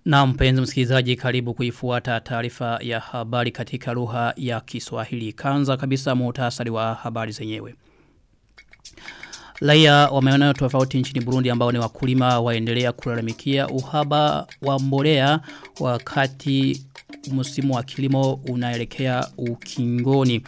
Na mpenzi msikilizaji karibu kuifuata taarifa ya habari katika lugha ya Kiswahili. Kanza kabisa muhtasari wa habari zenyewe. Raia wa maeneo tofauti nchini Burundi ambao ni wakulima waendelea kulalamikia uhaba wa mbolea wakati msimu wa kilimo unaelekea ukingoni.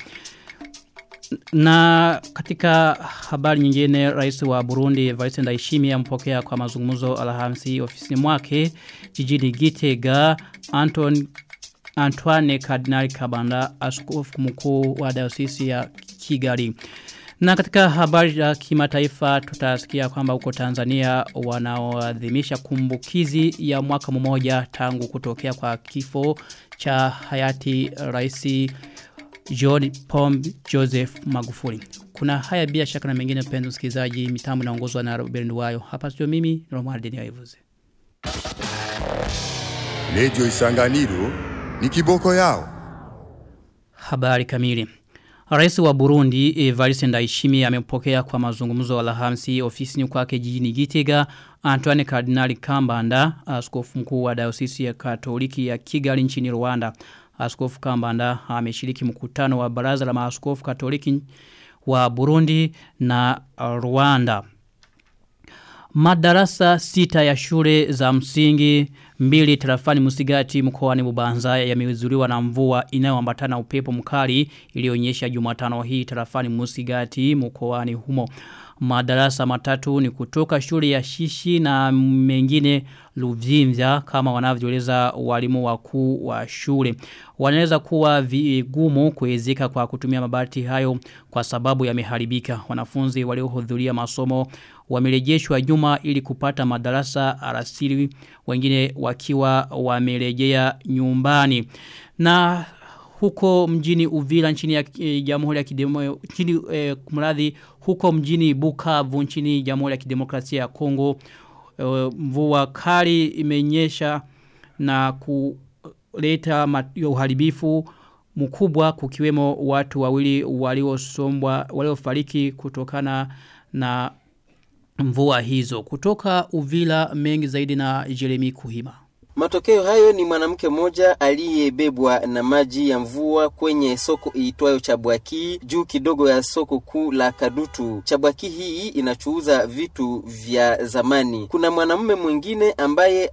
Na katika habari nyingine rais wa Burundi Evariste Ndayishimiye ampokea kwa mazungumzo Alhamisi ofisini mwake jijini Gitega Anton Antoine Cardinal Kabanda askofu mkuu wa diocese ya Kigali. Na katika habari za kimataifa tutasikia kwamba huko Tanzania wanaoadhimisha kumbukizi ya mwaka mmoja tangu kutokea kwa kifo cha hayati raisi John Pombe Joseph Magufuli. Kuna haya bila shaka na mengine penzi msikilizaji mitambo inaongozwa na Robert Nduwayo. Hapa sio mimi Romuald Deniaivuze. Radio Isanganiro ni kiboko yao. Habari kamili. Rais wa Burundi Evariste Ndayishimiye amepokea kwa mazungumzo Alhamisi ofisini kwake jijini Gitega Antoine Cardinal Kambanda askofu mkuu wa diocese ya Katoliki ya Kigali nchini Rwanda. Askofu Kambanda ameshiriki mkutano wa baraza la maaskofu Katoliki wa Burundi na Rwanda. Madarasa sita ya shule za msingi mbili tarafani Musigati mkoani Bubanza yamezuliwa na mvua inayoambatana upepo mkali ilionyesha Jumatano hii tarafani Musigati mkoani humo. Madarasa matatu ni kutoka shule ya Shishi na mengine Luvimvya kama wanavyoeleza walimu wakuu wa shule. Wanaweza kuwa vigumu kuezeka kwa kutumia mabati hayo kwa sababu yameharibika. Wanafunzi waliohudhuria masomo wamerejeshwa nyuma ili kupata madarasa arasili wengine wakiwa wamerejea nyumbani. Na huko mjini Uvira nchini ya e, Jamhuri ya Kidemo nchini e, kumradhi huko mjini Bukavu nchini Jamhuri ya Kidemokrasia ya Kongo e, mvua kali imenyesha na kuleta uharibifu mkubwa kukiwemo watu wawili waliosombwa waliofariki kutokana na mvua hizo kutoka Uvila mengi zaidi na Jeremy Kuhima Matokeo hayo ni mwanamke mmoja aliyebebwa na maji ya mvua kwenye soko iitwayo Chabwaki juu kidogo ya soko kuu la Kadutu. Chabwaki hii inachuuza vitu vya zamani. Kuna mwanamume mwingine ambaye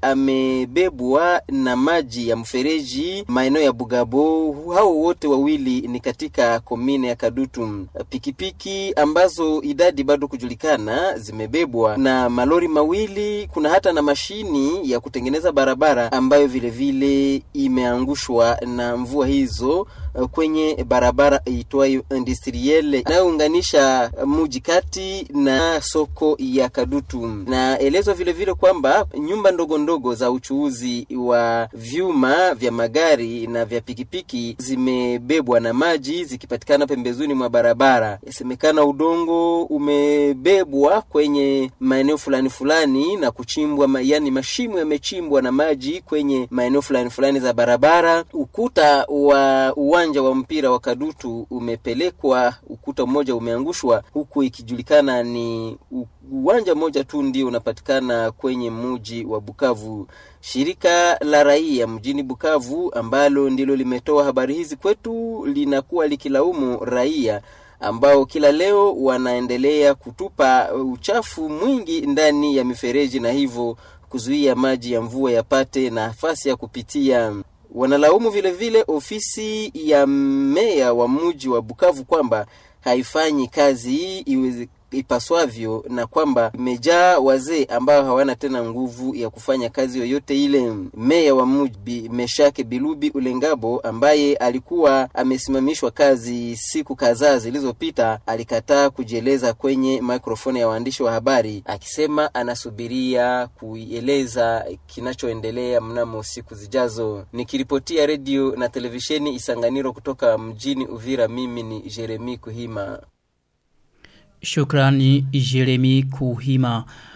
amebebwa na maji ya mfereji maeneo ya Bugabo. Hao wote wawili ni katika komine ya Kadutu. Pikipiki ambazo idadi bado kujulikana zimebebwa na malori mawili. Kuna hata na mashini ya kutengeneza barabara ambayo vile vile imeangushwa na mvua hizo kwenye barabara itwayo industrielle inayounganisha muji kati na soko ya Kadutu. Na elezwa vile vile kwamba nyumba ndogo ndogo za uchuuzi wa vyuma vya magari na vya pikipiki zimebebwa na maji zikipatikana pembezoni mwa barabara. Yasemekana udongo umebebwa kwenye maeneo fulani fulani na kuchimbwa, yani mashimo yamechimbwa na maji kwenye maeneo fulani fulani za barabara. Ukuta wa uwanja wa mpira wa Kadutu umepelekwa, ukuta mmoja umeangushwa, huku ikijulikana ni uwanja mmoja tu ndio unapatikana kwenye muji wa Bukavu. Shirika la raia mjini Bukavu ambalo ndilo limetoa habari hizi kwetu linakuwa likilaumu raia ambao kila leo wanaendelea kutupa uchafu mwingi ndani ya mifereji na hivyo kuzuia maji ya mvua yapate nafasi ya kupitia. Wanalaumu vile vile ofisi ya meya wa mji wa Bukavu kwamba haifanyi kazi iweze ipaswavyo na kwamba imejaa wazee ambao hawana tena nguvu ya kufanya kazi yoyote ile. Meya wa mji Meshake Bilubi Ulengabo ambaye alikuwa amesimamishwa kazi siku kadhaa zilizopita alikataa kujieleza kwenye mikrofoni ya waandishi wa habari akisema anasubiria kuieleza kinachoendelea mnamo siku zijazo. Nikiripotia redio na televisheni Isanganiro kutoka mjini Uvira, mimi ni Jeremi Kuhima. Shukrani Jeremy Kuhima.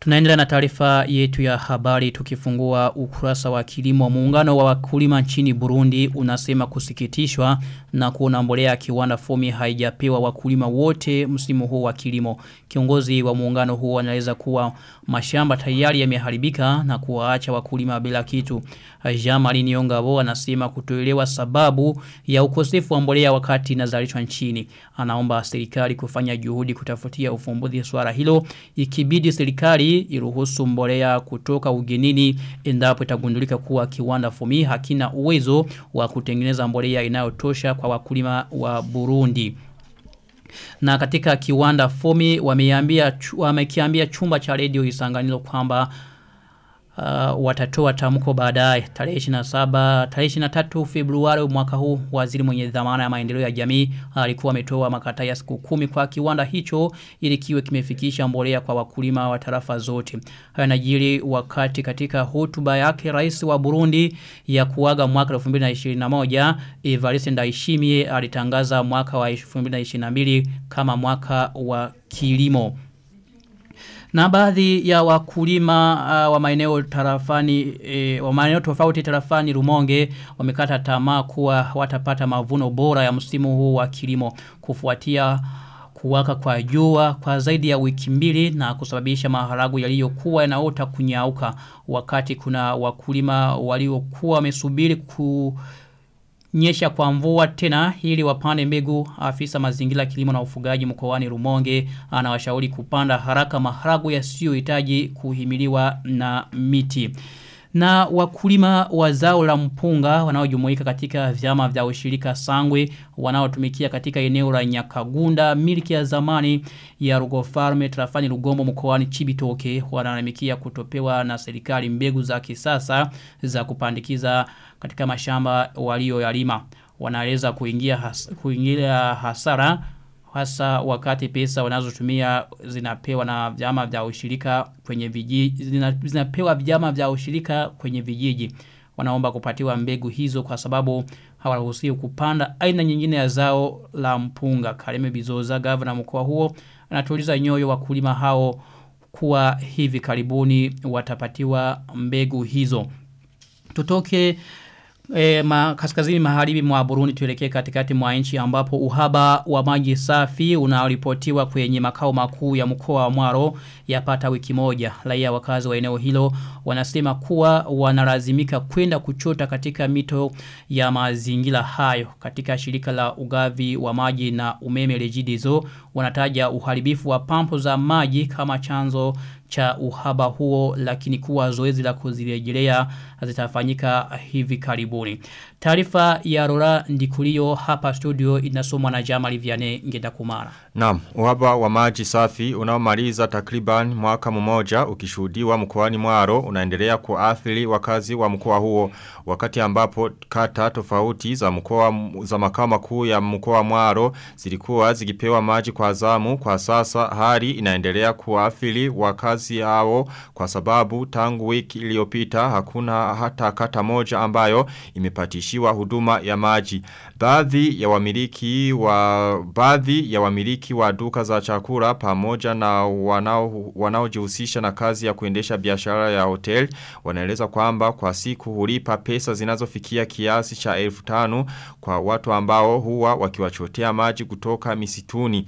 Tunaendelea na taarifa yetu ya habari tukifungua ukurasa wa kilimo. Muungano wa wakulima nchini Burundi unasema kusikitishwa na kuona mbolea ya kiwanda fomi haijapewa wakulima wote msimu huu wa kilimo. Kiongozi wa muungano huo anaeleza kuwa mashamba tayari yameharibika na kuwaacha wakulima bila kitu. Jamali Niongabo anasema kutoelewa sababu ya ukosefu wa mbolea wakati inazalishwa nchini. Anaomba serikali kufanya juhudi kutafutia ufumbuzi swala hilo ikibidi serikali iruhusu mbolea kutoka ugenini endapo itagundulika kuwa kiwanda fumi hakina uwezo wa kutengeneza mbolea inayotosha kwa wakulima wa Burundi. Na katika kiwanda fomi wameambia wamekiambia chumba cha redio Isanganiro kwamba uh, watatoa tamko baadaye tarehe 27 tarehe 23 Februari mwaka huu waziri mwenye dhamana ya maendeleo ya jamii alikuwa ametoa makataa ya siku kumi kwa kiwanda hicho ili kiwe kimefikisha mbolea kwa wakulima wa tarafa zote haya najiri wakati katika hotuba yake rais wa Burundi ya kuaga mwaka 2021 Evariste Ndayishimiye alitangaza mwaka wa 2022 kama mwaka wa kilimo na baadhi ya wakulima uh, wa maeneo tarafani e, wa maeneo tofauti tarafani Rumonge wamekata tamaa kuwa watapata mavuno bora ya msimu huu wa kilimo kufuatia kuwaka kwa jua kwa zaidi ya wiki mbili na kusababisha maharagu yaliyokuwa yanaota kunyauka wakati kuna wakulima waliokuwa wamesubiri ku nyesha kwa mvua tena ili wapande mbegu afisa mazingira kilimo na ufugaji mkoani Rumonge anawashauri kupanda haraka maharagu yasiyohitaji kuhimiliwa na miti. Na wakulima wa zao la mpunga wanaojumuika katika vyama vya ushirika Sangwe wanaotumikia katika eneo la Nyakagunda miliki ya zamani ya Rugo Farm trafani Rugombo mkoani Chibitoke wanalalamikia kutopewa na serikali mbegu za kisasa za kupandikiza katika mashamba walioyalima wanaeleza kuingia has, kuingia hasara hasa wakati pesa wanazotumia zinapewa na vyama vya ushirika kwenye vijiji zina, zinapewa vyama vya ushirika kwenye vijiji wanaomba kupatiwa mbegu hizo kwa sababu hawaruhusiwi kupanda aina nyingine ya zao la mpunga Kareme Bizoza gavana mkoa huo anatuliza nyoyo wakulima hao kuwa hivi karibuni watapatiwa mbegu hizo tutoke E, ma, kaskazini magharibi mwa Burundi tuelekee katikati mwa nchi ambapo uhaba wa maji safi unaripotiwa kwenye makao makuu ya mkoa wa Mwaro yapata wiki moja. Raia wakazi wa eneo hilo wanasema kuwa wanalazimika kwenda kuchota katika mito ya mazingira hayo. Katika shirika la ugavi wa maji na umeme Regideso wanataja uharibifu wa pampu za maji kama chanzo cha uhaba huo lakini kuwa zoezi la kuzirejelea zitafanyika hivi karibuni. Taarifa ya Rora Ndikulio hapa studio inasomwa na Jamali Viane Ngenda Kumara. Naam, uhaba wa maji safi unaomaliza takriban mwaka mmoja ukishuhudiwa mkoani Mwaro unaendelea kuathiri wakazi wa mkoa huo wakati ambapo kata tofauti za mkoa za makao makuu ya mkoa Mwaro zilikuwa zikipewa maji kwa zamu kwa sasa hali inaendelea kuathiri wakazi hao kwa sababu tangu wiki iliyopita hakuna hata kata moja ambayo imepatishiwa huduma ya maji baadhi ya wamiliki wa baadhi ya wamiliki wa duka za chakula pamoja na wanao wanaojihusisha na kazi ya kuendesha biashara ya hotel wanaeleza kwamba kwa siku hulipa pesa zinazofikia kiasi cha elfu tano kwa watu ambao huwa wakiwachotea maji kutoka misituni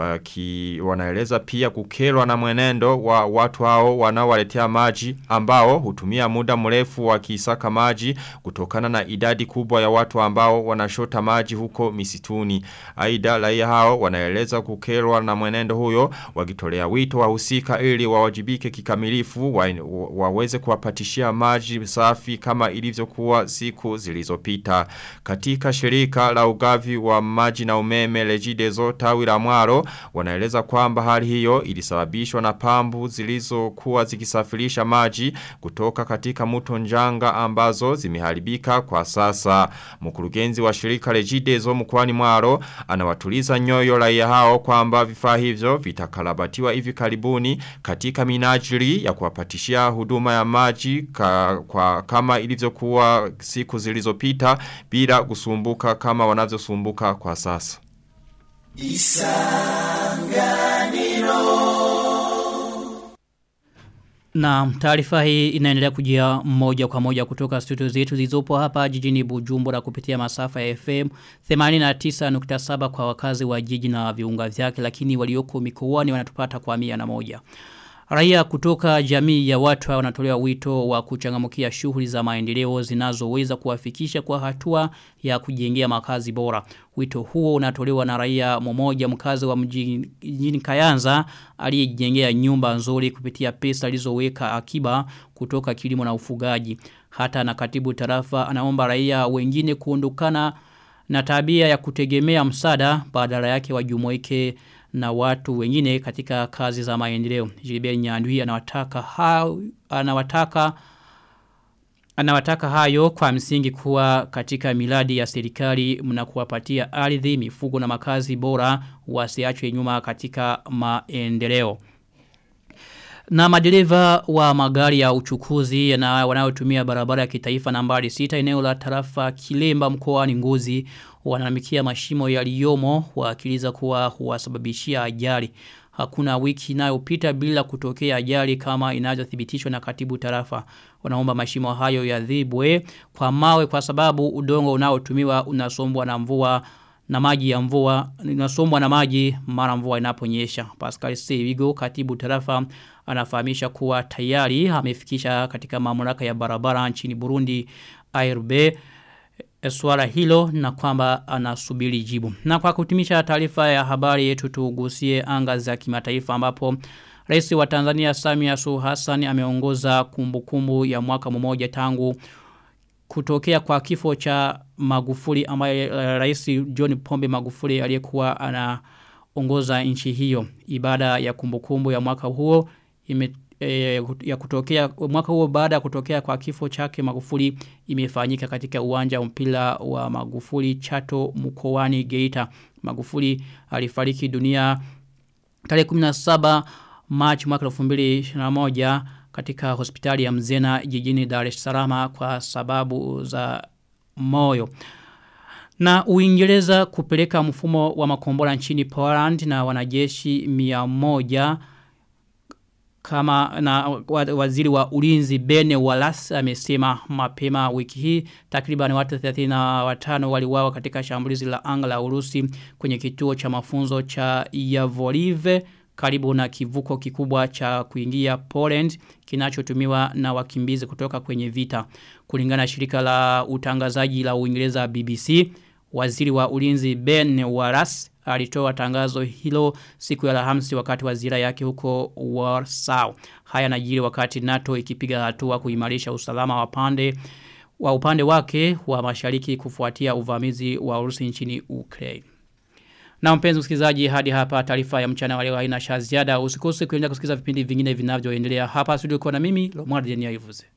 waki, wanaeleza pia kukerwa na mwenendo wa watu hao wanaowaletea maji ambao hutumia muda mrefu wakisaka maji kutokana na idadi kubwa ya watu ambao wanashota maji huko misituni. Aida raia hao wanaeleza kukerwa na mwenendo huyo wakitolea wito wahusika ili wawajibike kikamilifu wa, waweze kuwapatishia maji safi kama ilivyokuwa siku zilizopita. Katika shirika la ugavi wa maji na umeme Regideso tawi la Mwaro wanaeleza kwamba hali hiyo ilisababishwa na pambu zilizokuwa zikisafirisha maji kutoka katika mto njanga ambazo zimeharibika kwa sasa. Mkurugenzi wa shirika Regideso mkoani Mwaro anawatuliza nyoyo raia hao kwamba vifaa hivyo vitakarabatiwa hivi karibuni katika minajili ya kuwapatishia huduma ya maji ka, kwa kama ilivyokuwa siku zilizopita bila kusumbuka kama wanavyosumbuka kwa sasa. Isanganiro Na taarifa hii inaendelea kujia moja kwa moja kutoka studio zetu zilizopo hapa jijini Bujumbura kupitia masafa ya FM 89.7 kwa wakazi wa jiji na viunga vyake lakini walioko mikoani wanatupata kwa mia na moja. Raia kutoka jamii ya watu wanatolewa wito wa kuchangamukia shughuli za maendeleo zinazoweza kuwafikisha kwa hatua ya kujengea makazi bora. Wito huo unatolewa na raia mmoja mkazi wa mjini Kayanza aliyejengea nyumba nzuri kupitia pesa alizoweka akiba kutoka kilimo na ufugaji. Hata na katibu tarafa anaomba raia wengine kuondokana na tabia ya kutegemea msada badala yake wajumuike na watu wengine katika kazi za maendeleo. Gilbert Nyandwi anawataka hao anawataka anawataka hayo kwa msingi kuwa katika miladi ya serikali mnakuwapatia ardhi, mifugo na makazi bora wasiachwe nyuma katika maendeleo. Na madereva wa magari ya uchukuzi na wanaotumia barabara ya kitaifa nambari 6 eneo la tarafa Kilemba mkoani Ngozi wanalamikia mashimo yaliyomo waakiliza kuwa huwasababishia ajali. Hakuna wiki inayopita bila kutokea ajali kama inavyothibitishwa na katibu tarafa. Wanaomba mashimo hayo yadhibwe kwa mawe kwa sababu udongo unaotumiwa unasombwa na mvua na maji ya mvua inasombwa na maji mara mvua inaponyesha. Pascal Sevigo katibu tarafa anafahamisha kuwa tayari amefikisha katika mamlaka ya barabara nchini Burundi ARB swala hilo na kwamba anasubiri jibu. Na kwa kutimisha taarifa ya habari yetu tugusie anga za kimataifa ambapo Rais wa Tanzania Samia Suluhu Hassan ameongoza kumbukumbu ya mwaka mmoja tangu kutokea kwa kifo cha Magufuli ambaye uh, Rais John Pombe Magufuli aliyekuwa anaongoza nchi hiyo. Ibada ya kumbukumbu ya mwaka huo ime e, ya kutokea mwaka huo baada ya kutokea kwa kifo chake Magufuli imefanyika katika uwanja mpira wa Magufuli Chato mkoani Geita. Magufuli alifariki dunia tarehe 17 March mwaka 2021 katika hospitali ya Mzena jijini Dar es Salaam kwa sababu za moyo. Na Uingereza kupeleka mfumo wa makombora nchini Poland na wanajeshi 100 kama na waziri wa ulinzi Bene Wallace amesema mapema wiki hii takriban watu 35 waliuawa katika shambulizi la anga la Urusi kwenye kituo cha mafunzo cha Yavorive karibu na kivuko kikubwa cha kuingia Poland kinachotumiwa na wakimbizi kutoka kwenye vita. Kulingana na shirika la utangazaji la Uingereza BBC, waziri wa ulinzi Ben Wallace alitoa tangazo hilo siku ya Alhamisi wakati wa ziara yake huko Warsaw. Haya najiri wakati NATO ikipiga hatua kuimarisha usalama wa pande wa upande wake wa mashariki kufuatia uvamizi wa Urusi nchini Ukraine. Na mpenzi msikilizaji hadi hapa taarifa ya mchana wa leo haina ziada usikose kuendelea kusikiliza vipindi vingine vinavyoendelea hapa studio kwa na mimi Lomar Denia Ivuze.